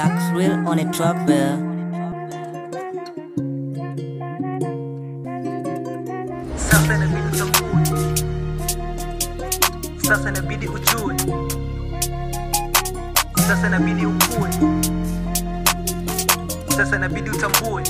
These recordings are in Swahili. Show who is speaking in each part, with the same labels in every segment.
Speaker 1: Max Real on a track bear.
Speaker 2: Sasa inabidi utambue, sasa inabidi ujue, sasa inabidi ukue, sasa inabidi utambue.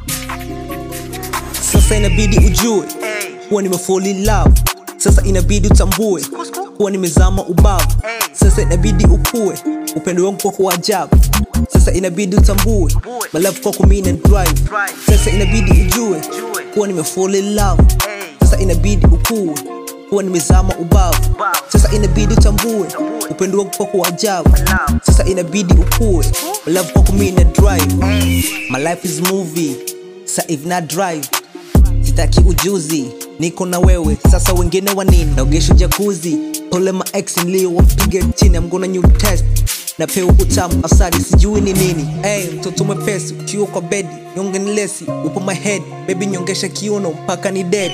Speaker 3: Sasa inabidi ujue
Speaker 2: Hey,
Speaker 3: kuwa nimefall in love. Sasa inabidi utambue
Speaker 2: kusku,
Speaker 3: kuwa nimezama ubavu.
Speaker 2: Hey.
Speaker 3: Sasa inabidi ukue upendo wangu kwako wa ajabu. Sasa inabidi utambue my love kwako mimi na drive.
Speaker 2: Drive.
Speaker 3: Sasa inabidi ujue
Speaker 2: Ujue.
Speaker 3: kuwa nimefall in love.
Speaker 2: hey,
Speaker 3: Sasa inabidi ukue kuwa nimezama ubavu.
Speaker 2: Ubavu.
Speaker 3: Sasa inabidi utambue
Speaker 2: Tambue.
Speaker 3: upendo wangu kwako wa ajabu.
Speaker 2: love.
Speaker 3: Sasa inabidi ukue my love kwako mimi na drive.
Speaker 2: Hey,
Speaker 3: My life is movie, sa if not drive sitaki ujuzi, niko na wewe sasa, wengine wa nini? Naogesha jakuzi, pole ma ex niliowapiga chini, I'm gonna new test napewa utamu asali, sijui ni nini. Hey, mtoto mwepesi ukiwa kwa bedi, nyonge ni lesi, upo my head baby, nyongesha kiuno mpaka ni dead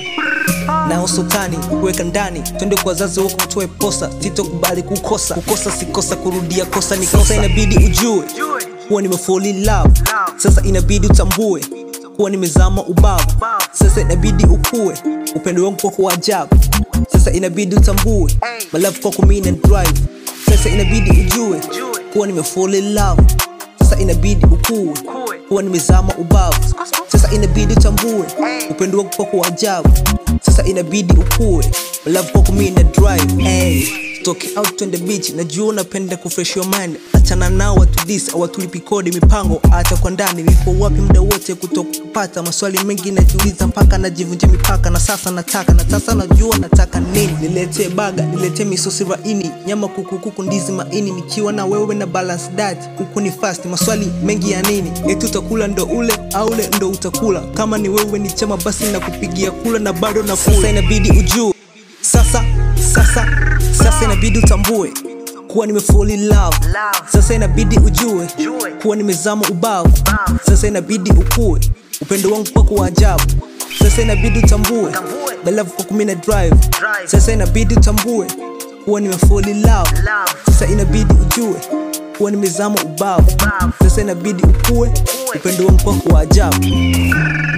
Speaker 3: na usotani kuweka ndani, twende kwa wazazi wako mtoe posa, sitokubali kukosa. Kukosa sikosa, kurudia kosa ni kosa. Inabidi ujue
Speaker 2: ujue.
Speaker 3: kuwa nimefall in love. Sasa inabidi utambue kuwa nimezama ubavu. Sasa inabidi ukue upendo wangu kwako wa ajabu. Sasa inabidi utambue my love kwako mimi na drive. Sasa inabidi ujue kuwa nimefall in love. Sasa inabidi ukue kuwa nimezama ubavu. Sasa inabidi utambue upendo wangu kwako wa ajabu. Sasa inabidi ukue my love kwako mimi na drive. Hey. Toke out on the beach, najua unapenda kufresh your mind. Achana nao watu this awatulipi kodi mipango, hata kwa ndani nipo wapi muda wote kutokupata. Maswali mengi najiuliza mpaka najivunja mipaka, na sasa nataka na sasa najua nataka nini. Niletee baga, niletee misosi laini, nyama kuku, kuku, ndizi, maini, nikiwa na wewe na balance diet. Huku ni fast, maswali mengi ya nini? Eti utakula ndo ule au ule ndo utakula? Kama ni wewe ni chama, basi nakupigia kula na bado na Sasa inabidi ujue sasa sasa sasa inabidi utambue kuwa nimefall in love. Sasa inabidi ujue kuwa nimezama ubavu. Sasa inabidi ukue upendo wangu kwako wa ajabu. Sasa inabidi utambue my love kwako mimi na drive. Sasa inabidi utambue kuwa nimefall in love. Sasa inabidi ujue kuwa nimezama ubavu. Sasa inabidi ukue upendo wangu kwako wa ajabu.